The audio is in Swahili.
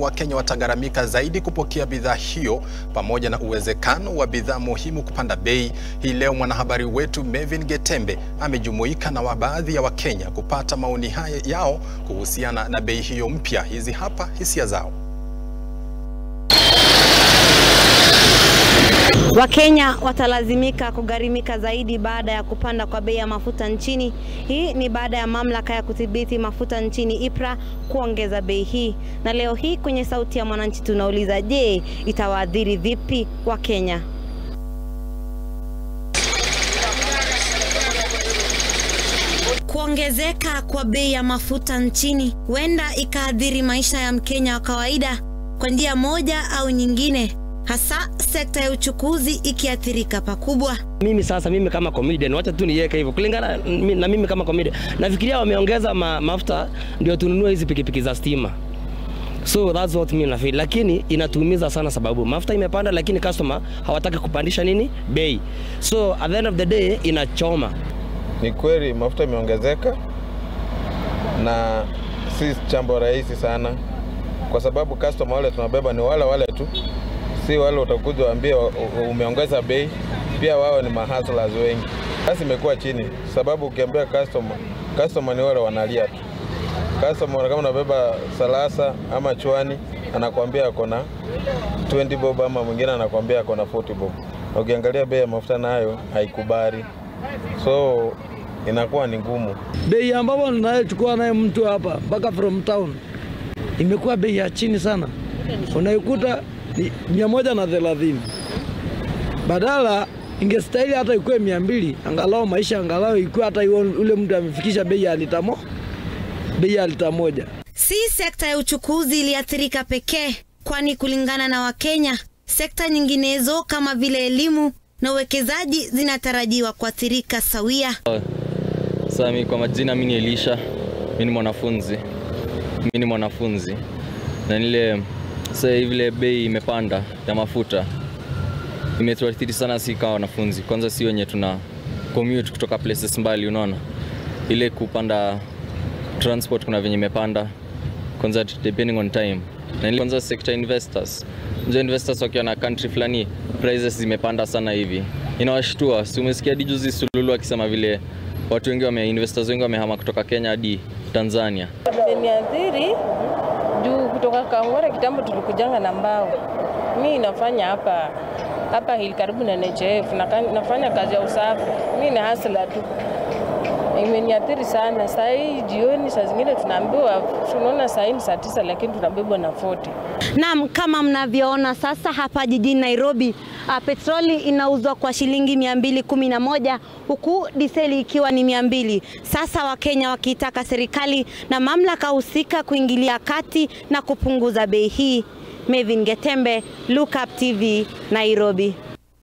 Wakenya watagharamika zaidi kupokea bidhaa hiyo pamoja na uwezekano wa bidhaa muhimu kupanda bei. Hii leo mwanahabari wetu Mevin Getembe amejumuika na baadhi ya Wakenya kupata maoni haya yao kuhusiana na bei hiyo mpya. Hizi hapa hisia zao. Wakenya watalazimika kugharimika zaidi baada ya kupanda kwa bei ya mafuta nchini. Hii ni baada ya mamlaka ya kudhibiti mafuta nchini IPRA kuongeza bei hii. Na leo hii kwenye Sauti ya Mwananchi tunauliza, je, itawaadhiri vipi Wakenya? Kuongezeka kwa bei ya mafuta nchini huenda ikaathiri maisha ya Mkenya wa kawaida kwa njia moja au nyingine hasa sekta ya uchukuzi ikiathirika pakubwa. Mimi sasa, mimi kama comedian, wacha tu niweke hivyo kulingana na mimi kama comedian, nafikiria wameongeza ma, mafuta ndio tununue hizi pikipiki za stima, so that's what mimi nafeel, lakini inatuumiza sana sababu mafuta imepanda, lakini customer hawataki kupandisha nini bei, so at the end of the day inachoma. Ni kweli mafuta imeongezeka na si jambo rahisi sana, kwa sababu customer wale tunabeba ni wale wale tu si wale utakuja waambie umeongeza bei. Pia wao ni mahustlers wengi. Basi imekuwa chini, sababu ukiambia customer, customer ni wale wanalia tu. Customer kama unabeba salasa ama chwani, anakuambia ako na 20 bob, ama mwingine anakuambia ako na 40 bob. Ukiangalia bei ya mafuta nayo haikubali, so inakuwa ni ngumu. Bei ambapo ninayochukua naye mtu hapa mpaka from town imekuwa bei ya chini sana, unaikuta ni mia moja na thelathini badala ingestahili hata ikuwe mia mbili angalau maisha angalau ikuwe hata ule mtu amefikisha bei ya lita mo bei ya lita moja. Si sekta ya uchukuzi iliathirika pekee, kwani kulingana na Wakenya, sekta nyinginezo kama vile elimu na uwekezaji zinatarajiwa kuathirika sawia. Sasa mimi kwa majina, mimi ni Elisha, mimi ni mwanafunzi, mimi ni mwanafunzi na nile sasa vile bei imepanda ya mafuta imetuathiri sana, si kama wanafunzi. Kwanza si wenye tuna commute kutoka places mbali, unaona ile kupanda transport, kuna venye imepanda kwanza, depending on time na ile kwanza sector investors, nje investors wakiwa na country fulani prices zimepanda sana hivi, inawashtua. Si umesikia hadi juzi Sululu akisema vile watu wengi wame investors wengi wamehama kutoka Kenya hadi Tanzania. Imeniathiri juu kutoka Kangware kitambo tulikujanga na mbao. Mi nafanya hapa hapa hili karibu na NHF, nafanya kazi ya usafi. Mi ni hasla tu, imeniathiri sana. Saa hii jioni, saa zingine tunaambiwa, tunaona saa hii ni saa tisa, lakini tunabebwa na 40. Naam, kama mnavyoona sasa hapa jijini Nairobi, a, petroli inauzwa kwa shilingi 211 huku diseli ikiwa ni 200. Sasa Wakenya wakiitaka serikali na mamlaka husika kuingilia kati na kupunguza bei hii. Mevin Getembe, Look Up TV, Nairobi.